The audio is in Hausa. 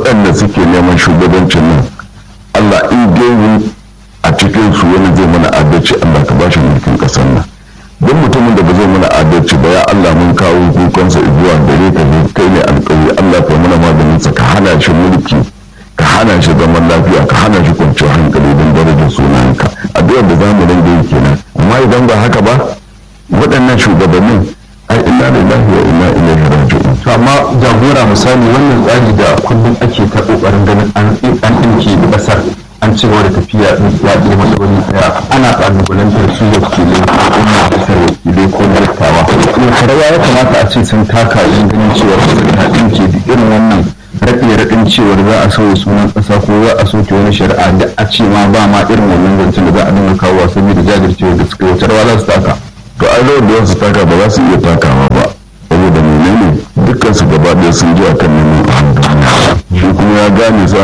waɗanda suke neman shugabancin nan Allah in dai a cikin su wani zai mana adalci Allah ka bashi mulkin ƙasar nan don mutumin da ba zai mana adalci ba ya Allah mun kawo kukansa zuwa gare ka ne kai ne alƙawari Allah ka mana maganinsa ka hana shi mulki ka hana shi zaman lafiya ka hana shi kwanciyar hankali don darajar sunanka addu'ar da zamu nan da yake nan amma idan ba haka ba waɗannan shugabannin ai inna lillahi wa inna ilaihi raji'un to amma jagora misali wannan tsari da kullum ake ta kokarin ganin an an dinke kasar an ci gaba da tafiya ya ɗaya matsaloli ɗaya ana ƙalubalantar su wakilai ko majalisar wakilai ko dattawa wata rawa ya kamata a ce sun taka yin ganin cewa kasar ta ɗinke da irin wannan raɗe raɗin cewar za a sauya sunan ƙasa ko za a soke wani shari'a da a ce ma ba ma irin wannan zancen da za a dinga kawo saboda jajircewa da suka yi wata rawa za su taka to ai rawar da su taka ba za su iya takawa ba saboda menene dukkan su gaba ɗaya sun ji akan neman a shi kuma ya gane su